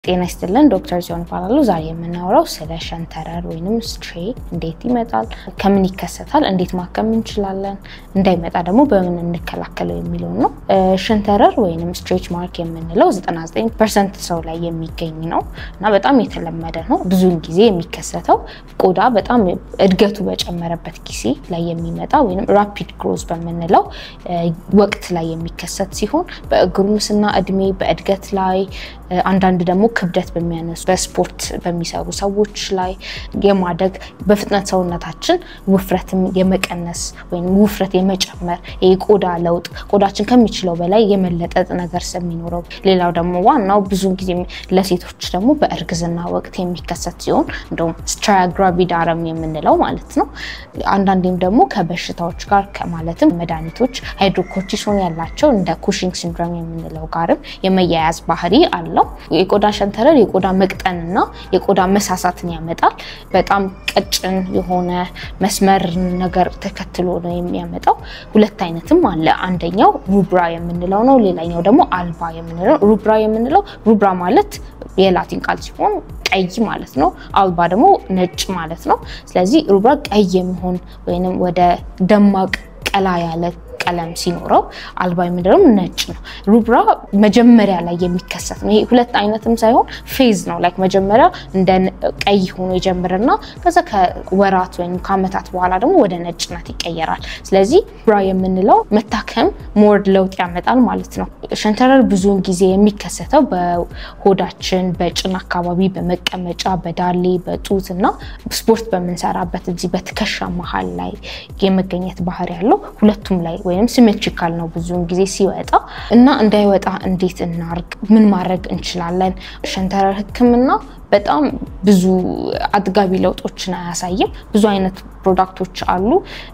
ጤና ይስጥልን ዶክተር ዚሆን ይባላሉ። ዛሬ የምናወራው ስለ ሸንተረር ወይንም ስትሬ እንዴት ይመጣል፣ ከምን ይከሰታል፣ እንዴት ማከም እንችላለን፣ እንዳይመጣ ደግሞ በምን እንከላከለው የሚለው ነው። ሸንተረር ወይንም ስትሬች ማርክ የምንለው 99 ፐርሰንት ሰው ላይ የሚገኝ ነው እና በጣም የተለመደ ነው። ብዙውን ጊዜ የሚከሰተው ቆዳ በጣም እድገቱ በጨመረበት ጊዜ ላይ የሚመጣ ወይም ራፒድ ግሮዝ በምንለው ወቅት ላይ የሚከሰት ሲሆን በጉርምስና እድሜ በእድገት ላይ አንዳንድ ደግሞ ክብደት በሚያነሱ በስፖርት በሚሰሩ ሰዎች ላይ የማደግ በፍጥነት ሰውነታችን ውፍረትም የመቀነስ ወይም ውፍረት የመጨመር የቆዳ ለውጥ ቆዳችን ከሚችለው በላይ የመለጠጥ ነገር ስለሚኖረው፣ ሌላው ደግሞ ዋናው ብዙ ጊዜ ለሴቶች ደግሞ በእርግዝና ወቅት የሚከሰት ሲሆን እንደውም ስትራያ ግራቪዳረም የምንለው ማለት ነው። አንዳንዴም ደግሞ ከበሽታዎች ጋር ማለትም መድኃኒቶች ሃይድሮኮርቲሶን ያላቸው እንደ ኩሽንግ ሲንድሮም የምንለው ጋርም የመያያዝ ባህሪ አለው። የቆዳ ሸንተረር የቆዳ መቅጠንና የቆዳ መሳሳትን ያመጣል። በጣም ቀጭን የሆነ መስመር ነገር ተከትሎ ነው የሚያመጣው። ሁለት አይነትም አለ። አንደኛው ሩብራ የምንለው ነው። ሌላኛው ደግሞ አልባ የምንለው። ሩብራ የምንለው ሩብራ ማለት የላቲን ቃል ሲሆን ቀይ ማለት ነው። አልባ ደግሞ ነጭ ማለት ነው። ስለዚህ ሩብራ ቀይ የሚሆን ወይም ወደ ደማቅ ቀላ ያለ ቀለም ሲኖረው አልባ የምንለው ነጭ ነው። ሩብራ መጀመሪያ ላይ የሚከሰት ነው። ይሄ ሁለት አይነትም ሳይሆን ፌዝ ነው። ላይክ መጀመሪያ እንደ ቀይ ሆኖ ይጀምርና ከዛ ከወራት ወይም ከአመታት በኋላ ደግሞ ወደ ነጭነት ይቀየራል። ስለዚህ ሩብራ የምንለው መታከም ሞር ለውጥ ያመጣል ማለት ነው። ሸንተረር ብዙውን ጊዜ የሚከሰተው በሆዳችን፣ በጭን አካባቢ፣ በመቀመጫ፣ በዳሌ፣ በጡት እና ስፖርት በምንሰራበት እዚህ በትከሻ መሀል ላይ የመገኘት ባህሪ ያለው ሁለቱም ላይ ወይም ሲሜትሪካል ነው ብዙውን ጊዜ ሲወጣ እና እንዳይወጣ እንዴት እናርግ? ምን ማድረግ እንችላለን? ሸንተረር ሕክምና በጣም ብዙ አጥጋቢ ለውጦችን አያሳይም። ብዙ አይነት ፕሮዳክቶች አሉ።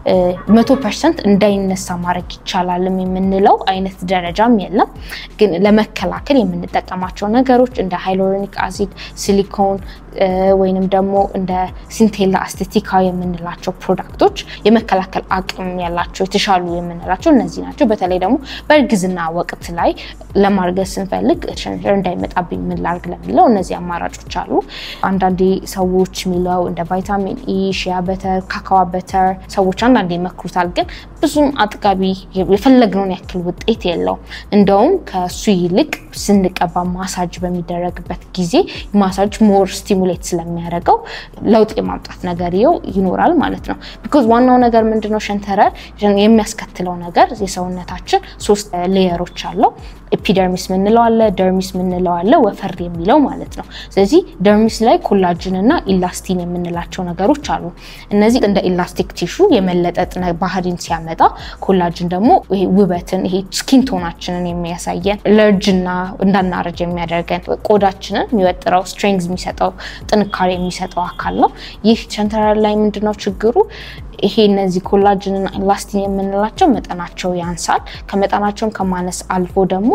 መቶ ፐርሰንት እንዳይነሳ ማድረግ ይቻላልም የምንለው አይነት ደረጃም የለም። ግን ለመከላከል የምንጠቀማቸው ነገሮች እንደ ሃይሎሮኒክ አሲድ፣ ሲሊኮን ወይንም ደግሞ እንደ ሲንቴላ አስቴቲካ የምንላቸው ፕሮዳክቶች የመከላከል አቅም ያላቸው የተሻሉ የምንላቸው እነዚህ ናቸው። በተለይ ደግሞ በእርግዝና ወቅት ላይ ለማርገዝ ስንፈልግ ሸንተረር እንዳይመጣብኝ ምን ላድርግ ለሚለው እነዚህ አማራጮች አሉ። አንዳንዴ ሰዎች የሚለው እንደ ቫይታሚን ኢ፣ ሺያ በተር፣ ካካዋ በተር ሰዎች አንዳንዴ ይመክሩታል። ግን ብዙም አጥጋቢ የፈለግነውን ያክል ውጤት የለውም። እንደውም ከሱ ይልቅ ስንቀባ ማሳጅ በሚደረግበት ጊዜ ማሳጅ ሞር ስቲሙሌት ስለሚያደርገው ለውጥ የማምጣት ነገር ይኸው ይኖራል ማለት ነው። ቢኮዝ ዋናው ነገር ምንድነው ሸንተረር የሚያስከትለው ነገር የሰውነታችን ሶስት ሌየሮች አለው። ኤፒደርሚስ ምንለው አለ፣ ደርሚስ ምንለው አለ፣ ወፈር የሚለው ማለት ነው። ስለዚህ ደርሚስ ላይ ኮላጅን እና ኢላስቲን የምንላቸው ነገሮች አሉ። እነዚህ እንደ ኢላስቲክ ቲሹ የመለጠጥ ባህሪን ሲያመጣ፣ ኮላጅን ደግሞ ይሄ ውበትን ይሄ ስኪን ቶናችንን የሚያሳየን ለእርጅና እንዳናረጅ የሚያደርገን ቆዳችንን የሚወጥረው ስትሬንግዝ የሚሰጠው ጥንካሬ የሚሰጠው አካል ነው። ይህ ሸንተረር ላይ ምንድነው ችግሩ? ይሄ እነዚህ ኮላጅንና ኢላስቲን የምንላቸው መጠናቸው ያንሳል። ከመጠናቸውም ከማነስ አልፎ ደግሞ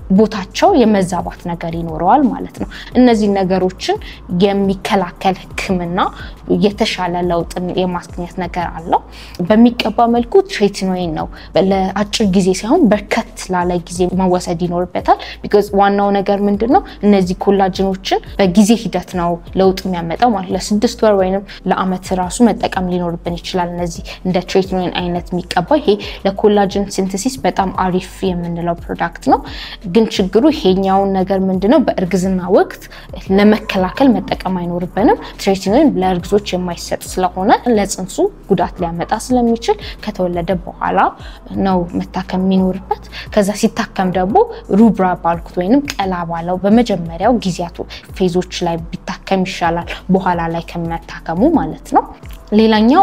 ቦታቸው የመዛባት ነገር ይኖረዋል ማለት ነው። እነዚህ ነገሮችን የሚከላከል ሕክምና የተሻለ ለውጥን የማስገኘት ነገር አለው። በሚቀባ መልኩ ትሬትኖይን ነው። ለአጭር ጊዜ ሳይሆን በርከት ላለ ጊዜ መወሰድ ይኖርበታል። ቢኮዝ ዋናው ነገር ምንድን ነው እነዚህ ኮላጅኖችን በጊዜ ሂደት ነው ለውጥ የሚያመጣው ማለት ለስድስት ወር ወይም ለአመት ራሱ መጠቀም ሊኖርብን ይችላል። እነዚህ እንደ ትሬትኖይን አይነት የሚቀባ ይሄ ለኮላጅን ሲንተሲስ በጣም አሪፍ የምንለው ፕሮዳክት ነው። ግን ችግሩ ይሄኛውን ነገር ምንድነው በእርግዝና ወቅት ለመከላከል መጠቀም አይኖርብንም። ትሬትኖይን ለእርግዞች የማይሰጥ ስለሆነ ለጽንሱ ጉዳት ሊያመጣ ስለሚችል ከተወለደ በኋላ ነው መታከም የሚኖርበት። ከዛ ሲታከም ደግሞ ሩብራ ባልኩት ወይንም ቀላ ባለው በመጀመሪያው ጊዜያቱ ፌዞች ላይ ቢታከም ይሻላል፣ በኋላ ላይ ከመታከሙ ማለት ነው። ሌላኛው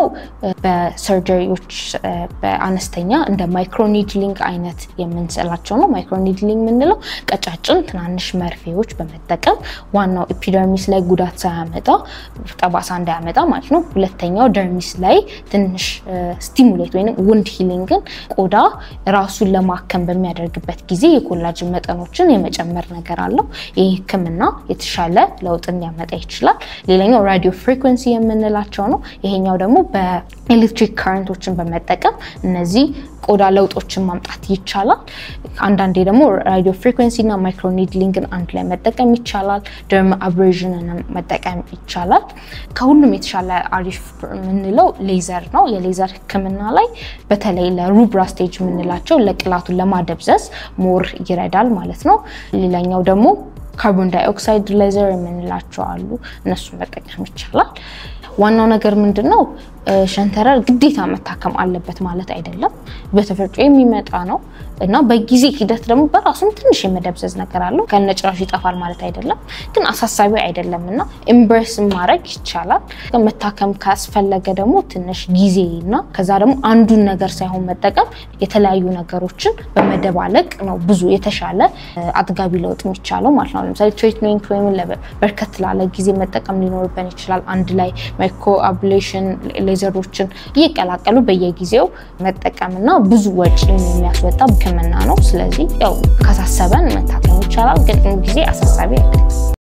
በሰርጀሪዎች በአነስተኛ እንደ ማይክሮኒድሊንግ አይነት የምንስላቸው ነው። ማይክሮኒድሊንግ የምንለው ቀጫጭን ትናንሽ መርፌዎች በመጠቀም ዋናው ኤፒደርሚስ ላይ ጉዳት ሳያመጣ ጠባሳ እንዳያመጣ ማለት ነው። ሁለተኛው ደርሚስ ላይ ትንሽ ስቲሙሌት ወይም ውንድ ሂሊንግን ቆዳ ራሱን ለማከም በሚያደርግበት ጊዜ የኮላጅን መጠኖችን የመጨመር ነገር አለው። ይህ ሕክምና የተሻለ ለውጥን ሊያመጣ ይችላል። ሌላኛው ራዲዮ ፍሪኩንሲ የምንላቸው ነው። ይሄ ይሄኛው ደግሞ በኤሌክትሪክ ከረንቶችን በመጠቀም እነዚህ ቆዳ ለውጦችን ማምጣት ይቻላል። አንዳንዴ ደግሞ ራዲዮ ፍሪኩዌንሲ እና ማይክሮ ኒድሊንግን አንድ ላይ መጠቀም ይቻላል። ደርም አብሬዥንን መጠቀም ይቻላል። ከሁሉም የተሻለ አሪፍ የምንለው ሌዘር ነው። የሌዘር ሕክምና ላይ በተለይ ለሩብራ ስቴጅ የምንላቸው ለቅላቱን ለማደብዘዝ ሞር ይረዳል ማለት ነው። ሌላኛው ደግሞ ካርቦን ዳይኦክሳይድ ሌዘር የምንላቸው አሉ። እነሱን መጠቀም ይቻላል። ዋናው ነገር ምንድን ነው? ሸንተረር ግዴታ መታከም አለበት ማለት አይደለም። በተፈጥሮ የሚመጣ ነው እና በጊዜ ሂደት ደግሞ በራሱም ትንሽ የመደብዘዝ ነገር አለው። ከነጭራሹ ይጠፋል ማለት አይደለም፣ ግን አሳሳቢ አይደለም እና ኤምብሬስ ማድረግ ይቻላል። መታከም ካስፈለገ ደግሞ ትንሽ ጊዜ እና ከዛ ደግሞ አንዱን ነገር ሳይሆን መጠቀም የተለያዩ ነገሮችን በመደባለቅ ነው ብዙ የተሻለ አጥጋቢ ለውጥ የሚቻለው ማለት ነው። ለምሳሌ ትሪትሜንት ወይም በርከት ላለ ጊዜ መጠቀም ሊኖርብን ይችላል። አንድ ላይ ማይክሮ አብሌሽን ሌዘሮችን እየቀላቀሉ በየጊዜው መጠቀምና ብዙ ወጪ የሚያስወጣ ሕክምና ነው። ስለዚህ ያው ካሳሰበን መታከም ይቻላል፣ ግን ጊዜ አሳሳቢ አይደለም።